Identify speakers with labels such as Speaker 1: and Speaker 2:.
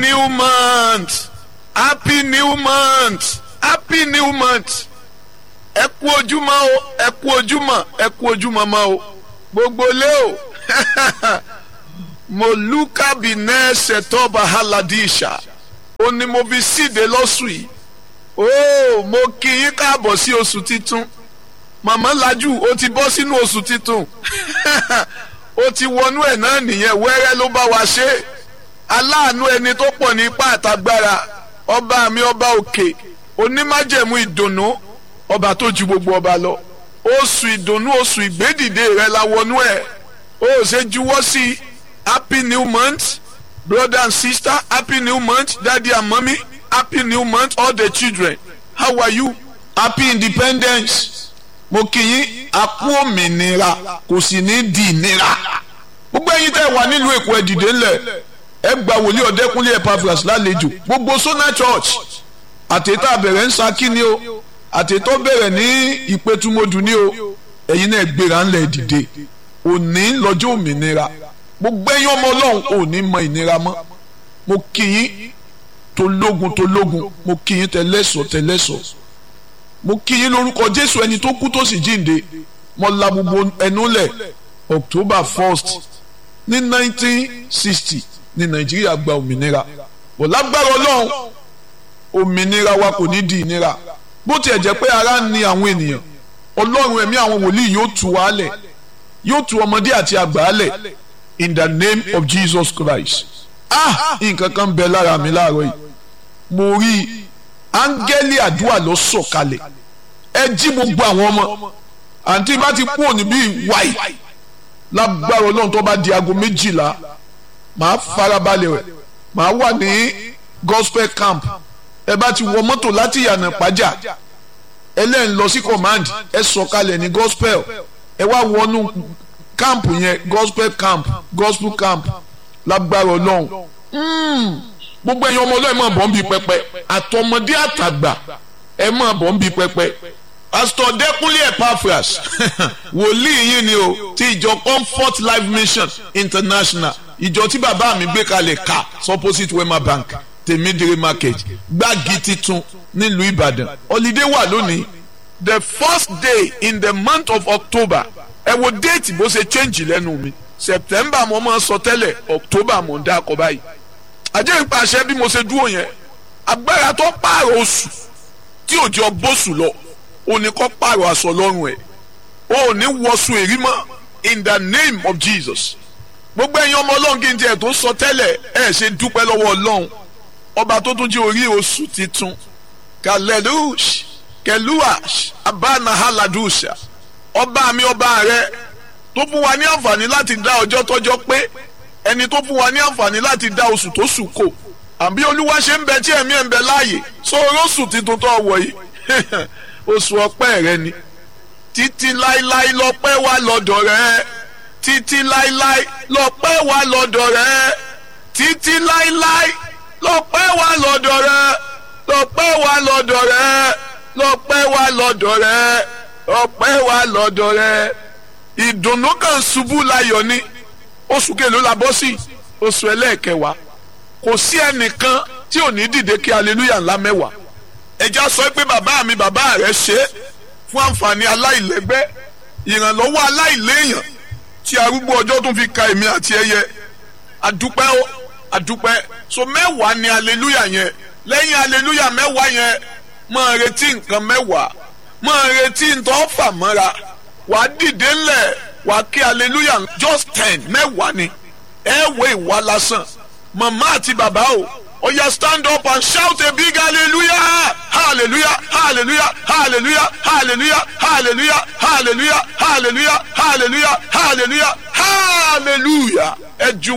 Speaker 1: new month happy new month happy new month ẹ kú ojúmọ́ o ẹ kú ojúmọ́ ẹ kú ojúmọ́ mọ́ o gbogbo lé o moluka binẹ ṣètọ́ba haladisha ó ní mo fi síde lọ́sùn yìí ó mo kí yín káàbọ̀ sí oṣù titun màmá lajú ó ti bọ́ sínú oṣù titun ó ti wọnú ẹ̀ náà nìyẹn wẹ́rẹ́ ló bá wa ṣe aláàánú ẹni tó pọ̀ ní ipá àtagbára ọba mi ọba òkè onímájẹ̀mú ìdùnnú ọba tó ju gbogbo ọba lọ oṣù ìdùnnú oṣù ìgbédìde rẹ la wọnú ẹ̀ ó ṣe juwọ́ sí happy new month brother and sister happy new month daddy and mommy happy new month all the children how are you happy independence mo kí yín a kú òmìnira kò sì ní di ìnira gbogbo ẹ̀yin tẹ́ wà nílùú èkó ẹ dìde ńlẹ̀ ẹ gba wòlíì ọ̀dẹ́kúnlé Epaphras lálejò gbogbo Sona Church àtẹ̀tà bẹ̀rẹ̀ ń Ṣakí ni o àtẹ̀tọ́ bẹ̀rẹ̀ ní ìpẹ́tùmọ́dù ni o ẹ̀yin náà gbéra ńlẹ̀ dìde òní lọ́jọ́ òmìnira gbogbo ẹ̀yin ọmọ ọlọ́run òní mọ ìnira mọ́ mo kí yín tológun tológun mo kí yín tẹlẹ́sọ̀ tẹlẹ́sọ̀ mo kí yín lórúkọ Jésù ẹni tó kú tó sì jíǹde mo la gbogbo ẹnu lẹ̀ October first ní nineteen sixty ní Nàìjíríà gba òmìnira bò lágbára ọlọ́run òmìnira wa kò ní di ìnira bó tiẹ̀ jẹ́ pé ara ń ni àwọn ènìyàn ọlọ́run ẹ̀mí àwọn wòlíì yóò tú wa lẹ̀ yóò tú ọmọdé àti àgbà lẹ̀ in the name of Jesus Christ ah nǹkan kan bẹ lára mi láàárọ̀ yìí mo rí áńgẹ́lì àdúrà lọ sọ̀kalẹ̀ ẹ jí gbogbo àwọn ọmọ àǹtí bá ti kú òní bíi wáì lágbára ọlọ́run tó bá di aago méjìlá màá farabalẹ̀ rẹ̀ màá wà ní gospel camp ẹ bá ti wọ mọ́tò láti yànnà pàjá ẹlẹ́yìn lọ sí command ẹ sọ̀kalẹ̀ ní gospel ẹ wá wọnú camp yẹn gospel camp gospel camp lágbára ọlọ́run gbogbo ẹ̀yin ọmọ ọlọ́run máa bọ̀ ń bi pẹpẹ àtọmọdé àtàgbà ẹ máa bọ̀ ń bi pẹpẹ pastor Dẹ́kúnlé Epaphras wòlíì yín ni o ti ìjọ Comfort Life Mission International ìjọ tí bàbá mi gbé kalẹ̀ ká opposite Wema Bank tèmídìrí market gbági titun nílùú Ìbàdàn holiday wà lónìí the first day in the month of October ẹ wo déètì bó ṣe change lẹ́nu mi September mo máa sọ tẹ́lẹ̀ October mo ń dá akọ báyìí àjẹ́ ìpàṣẹ bí mo ṣe dúró yẹn agbára tó pààrọ̀ oṣù tí òjò bóṣù lọ òní kọ́ pààrọ̀ aṣọ lọ́rùn ẹ̀ òní wọṣù èrí mọ́ in the name of Jesus gbogbo ẹ̀yin ọmọ ọlọ́run kí n tiẹ̀ tó sọ tẹ́lẹ̀ ẹ̀ ṣe dúpẹ́ lọ́wọ́ ọlọ́run ọba tó tún jẹ́ orí oṣù titun kalelush keluash abanahaladusha ọba mi ọba rẹ tó fún wa ní àǹfààní láti dá ọjọ́ tọ́jọ́ pé ẹni tó fún wa ní àǹfààní láti dá oṣù tó sùn kò àbí olúwa ṣe ń bẹ tí ẹ̀mí ẹ̀ ń bẹ láàyè sóòrò oṣù titun tó wọ̀ yìí oṣù ọpẹ́ rẹ ni títí láíláí lọ́pẹ́ wà lọ́dọ̀ rẹ títí láíláí lọ́pẹ́ wà lọ́dọ̀ rẹ títí láíláí lọ́pẹ́ wà lọ́dọ̀ rẹ lọ́pẹ́ wà lọ́dọ̀ rẹ lọ́pẹ́ wà lọ́dọ̀ rẹ lọ́pẹ́ wà lọ́dọ̀ rẹ ìdùnnú kan ṣubú láyọ̀ ni oṣù kẹlẹ́ la bọ́ sí oṣù ẹlẹ́ẹ̀kẹwàá kò sí ẹnìkan tí ò ní dìde kí aleluya ńlá mẹ́wàá ẹja sọ pé bàbá mi bàbá rẹ ṣe é fún àǹfààní aláìlẹ́gbẹ́ ìrànlọ́wọ́ aláìléèyàn tí arúgbó ọjọ́ tún fi ka èmi àti ẹyẹ àdúpẹ́ ó àdúpẹ́ so mẹ́wàá ni aleluya yẹn lẹ́yìn aleluya mẹ́wàá yẹn máa retí nǹkan mẹ́wàá máa retí ntọ́ fà mọ́ra wàá dìde ńlẹ̀ wàá kí aleluya just ten mẹ́wàá ni ẹ wo ìwà lásán màmá àti bàbá o ó yá stand up and shout a big hallelujah hallelujah hallelujah hallelujah hallelujah hallelujah hallelujah hallelujah hallelujah hallelujah hallelujah ẹ ju